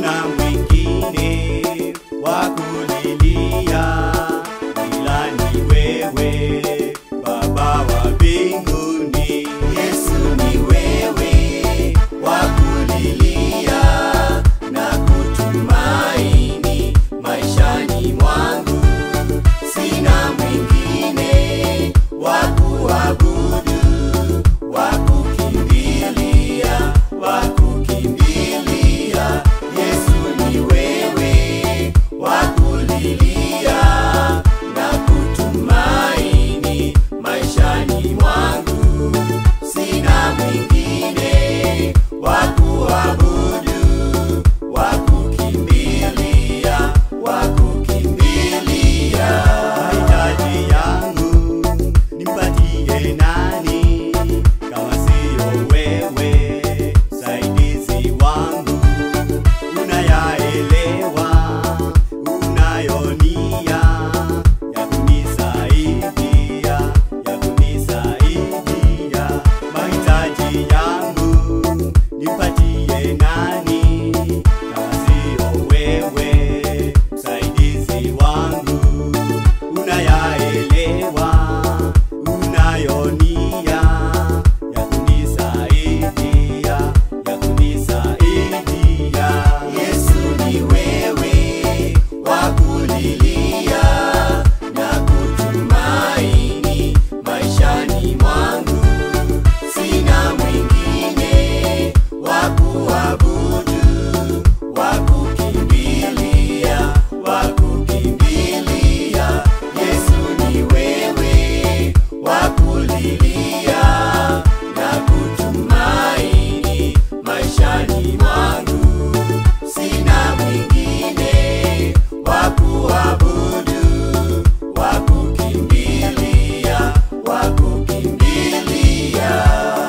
hakuna mwingine wa kulilia ila ni wewe Baba wa mbinguni. Yesu ni wewe wa kulilia na kutumaini maishani mwangu, sina mwingine wa kuabudu, wa kukimbilia, wa kukimbilia. Yesu ni wewe wa kulilia na kutumaini maishani mwangu, sina mwingine wa kuabudu, wa kukimbilia, wa kukimbilia. Mahitaji yangu nimpatie nani kama siyo wewe, saidizi wangu unayaelewa unayonia ya kunisaidia ya kunisaidia mahitaji yangu nipatie nani kama siyo wewe msaidizi wangu unayaelewa unayonia ya kunisaidia ya kunisaidia Yesu ni wewe wa kulilia na kutumaini maishani mwangu sina mwingine wa kuabudu wa kukimbilia wa kukimbilia Yesu ni wewe wa kulilia na kutumaini maishani mwangu sina mwingine wa kuabudu wa kukimbilia wa kukimbilia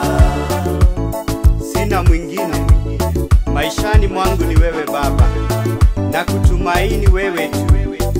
sina mwingine maishani mwangu ni wewe Baba, na kutumaini wewe tu.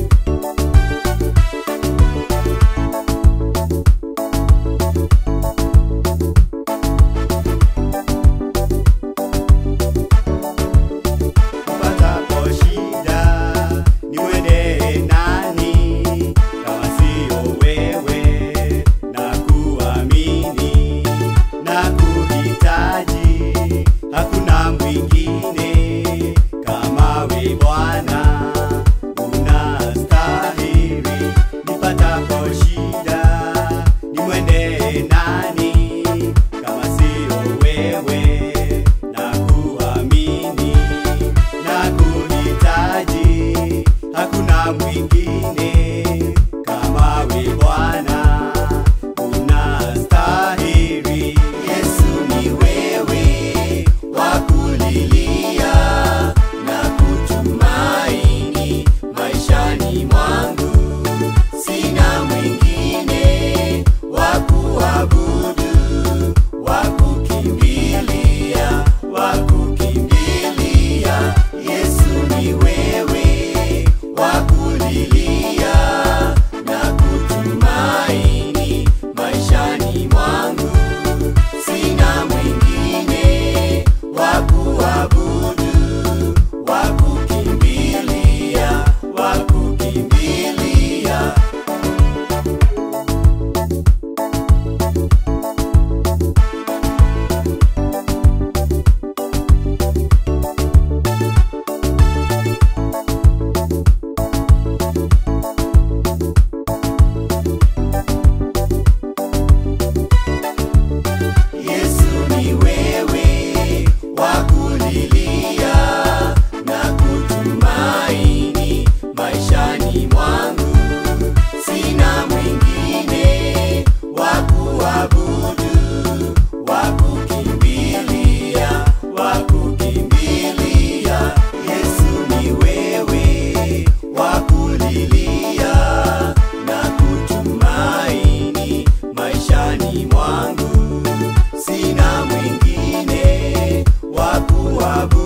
Upatapo shida niwendee nani kama siyo wewe, na kuamini na kuhitaji, hakuna mwingine kama we Bwana, unastahili. Nipatapo shida nimwendee nani kama siyo wewe, na kuamini na kuhitaji, hakuna mwingine kama we Bwana, unastahili. Yesu ni wewe wa kulilia na kutumaini maishani mwangu, sina mwingine wa kuabudu, wa kukimbilia, wa kukimbilia. Yesu ni wewe wa kulilia na kutumaini maishani mwangu, sina mwingine wa kuabudu, wa kukimbilia, wa kukimbilia. Yesu ni wewe wa kulilia na kutumaini maishani mwangu, sina mwingine wa kuabudu, wa kukimbilia, wa kukimbilia. Yesu ni wewe wa kulilia na kutumaini maishani mwangu sina mwingine wa kuabudu